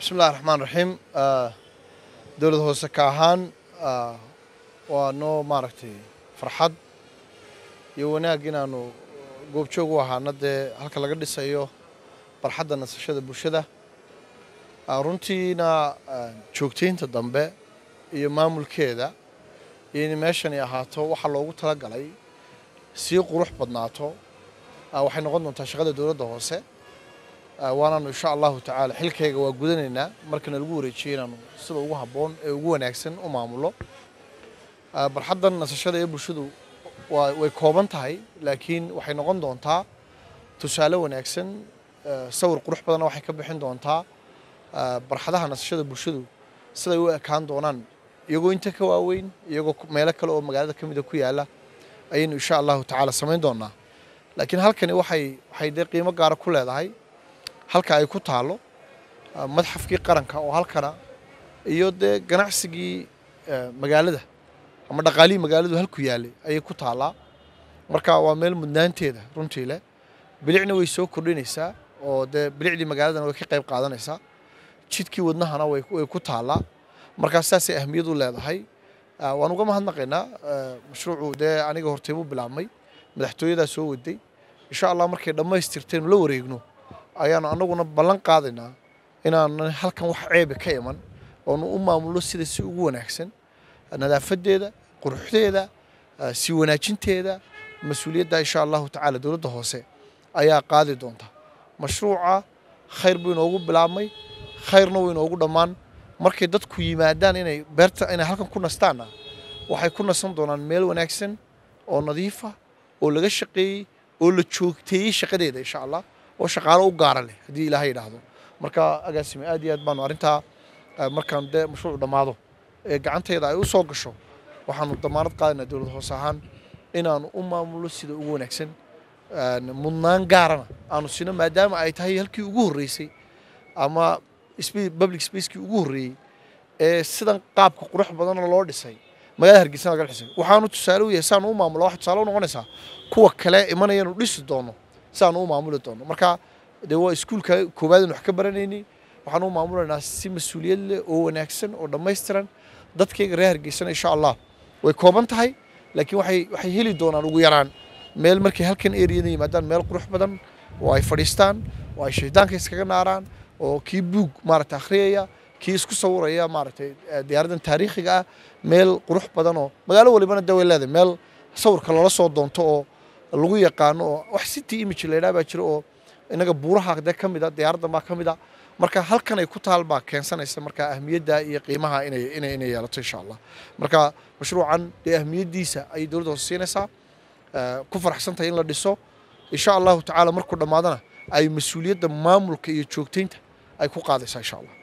bismillahi raxmaan raxiim dowlad hoose ka ahaan waa noo maaragtay farxad iyo wanaag inaanu goobjoog u ahaana dee halka laga dhisayo barxadda nasashada bulshada runtiina joogtaynta dambe iyo maamulkeeda iyo in meeshani ahaato waxaa loogu talagalay sii qurux badnaato waxay noqon doontaa shaqada dowladda hoose waanaanu insha allahu tacaala xilkayga waa gudanaynaa markana lagu wareejiyay inaanu sida ugu habboon ee ugu wanaagsan u maamulo barxaddan nasashada ee bulshadu way kooban tahay laakiin waxay noqon doontaa tusaale wanaagsan sawir qurux badanna waxay ka bixin doontaa barxadaha nasashada bulshadu siday u ekaan doonaan iyagoo inta ka waaweyn iyagoo meelo kale oo magaalada ka mida ku yaala ayaynu insha allahu tacaala samayn doonaa laakiin halkani waxay waxay dee qiimo gaara ku leedahay halka ay ku taalo madxafkii qaranka oo halkana iyo dee ganacsigii magaalada ama dhaqaalihii magaaladu halku yaalay ayay ku taallaa marka waa meel mudnaanteeda runtii leh bilicna way soo kordhinaysaa oo dee bilicdii magaaladana way ka qayb qaadanaysaa jidkii wadnahana way ku taallaa markaa saasay ahmiyad u leedahay waan uga mahadnaqaynaa mashruucu dee aniga horteybuu bilaabmay madaxtooyadaa soo waday insha allah markay dhammaystirteen la wareegno ayaanu annaguna ballan qaadaynaa inaanan halkan wax ceebe ka iman oonu u maamulno sida si ugu wanaagsan nadaafadeeda quruxdeeda sii wanaajinteeda mas-uuliyadda insha allahu tacaala dowladda hoose ayaa qaadi doonta mashruuca khayr buu inoogu bilaabmay khayrna wuu inoogu dhammaan markay dadku yimaadaan inay beerta inay halkan ku nastaanna waxay ku nasan doonaan meel wanaagsan oo nadiifa oo laga shaqeeyey oo la joogteeyey shaqadeeda insha allah oo shaqaalo u gaara leh haddii ilaahay yidhaahdo marka agaasime aad iyo aad baanu arrintaa markaan dee mashruucu dhammaado ee gacantayda ay u soo gasho waxaanu damaanad qaadaynaa dowlad hoose ahaan inaanu u maamulno sida ugu wanaagsan mudnaan gaarana aanu sino maadaama ay tahay halkii ugu horreysay ama public spacekii ugu horreeyey ee sidan qaabka qurux badanoo loo dhisay magaalada hargeysa laga dhisay waxaanu tusaale u yahay saanu u maamulo waxay tusaale u noqonaysaa kuwa kale imanayanu dhisi doono siaanu u maamuli doono marka dee waa iskuulka koowaad wax ka baranaynay waxaan u maamulaynaa si mas-uuliyad leh oo wanaagsan oo dhammaystiran dadkayga reer hargeysana insha allah way kooban tahay laakiin waxay waxay heli doonaan ugu yaraan meel markay halkan eriyada yimaadaan meel qurux badan oo ay fadhiistaan oo ay shaydaanka iskaga naaraan oo kii buug maaragtay akhriyaya kii isku sawiraya maaragtay diyaaraddan taariikhiga ah meel qurux badan oo magaalo walibana dee way leedahay meel sawirka lala soo doonto oo lagu yaqaano oo wax city image la yidhaha baa jira oo inaga buuraha dee ka mid a diyaaraddan baa ka mid a marka halkan ay ku taal baa keensanaysa marka ahmiyadda iyo qiimaha inay inay inay yeelato insha allah marka mashruucan dee ahmiyaddiisa ayay dowladda hoose siinaysaa ku faraxsan tahay in la dhiso insha allahu tacaala markuu dhammaadana ay mas-uuliyadda maamulka iyo joogtaynta ay ku qaadaysaa insha allah